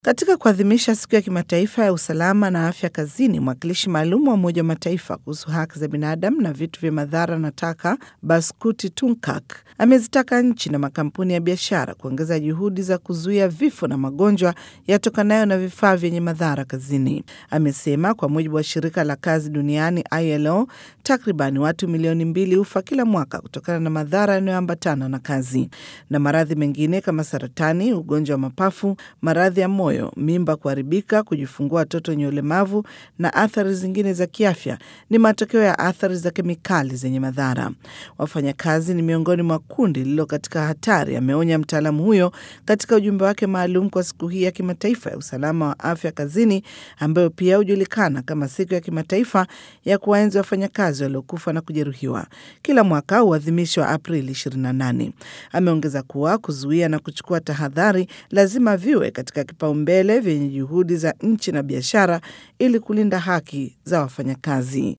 Katika kuadhimisha siku ya kimataifa ya usalama na afya kazini, mwakilishi maalum wa Umoja wa Mataifa kuhusu haki za binadamu na vitu vya madhara na taka, Baskuti Tunkak, amezitaka nchi na makampuni ya biashara kuongeza juhudi za kuzuia vifo na magonjwa yatokanayo na vifaa vyenye madhara kazini. Amesema kwa mujibu wa shirika la kazi duniani ILO, takriban watu milioni mbili hufa kila mwaka kutokana na madhara yanayoambatana na kazi, na maradhi mengine kama saratani, ugonjwa wa mapafu, maradhi ya moyo, mimba kuharibika, kujifungua watoto wenye ulemavu na athari zingine za kiafya ni matokeo ya athari za kemikali zenye madhara. Wafanyakazi ni miongoni mwa kundi lililo katika hatari, ameonya mtaalamu huyo katika ujumbe wake maalum kwa siku hii ya kimataifa ya usalama wa afya kazini, ambayo pia hujulikana kama siku ya kimataifa ya kuwaenzi wafanyakazi waliokufa na kujeruhiwa. Kila mwaka huadhimishwa Aprili 28. Ameongeza kuwa kuzuia na kuchukua tahadhari lazima viwe katika kipaumbele vyenye juhudi za nchi na biashara ili kulinda haki za wafanyakazi.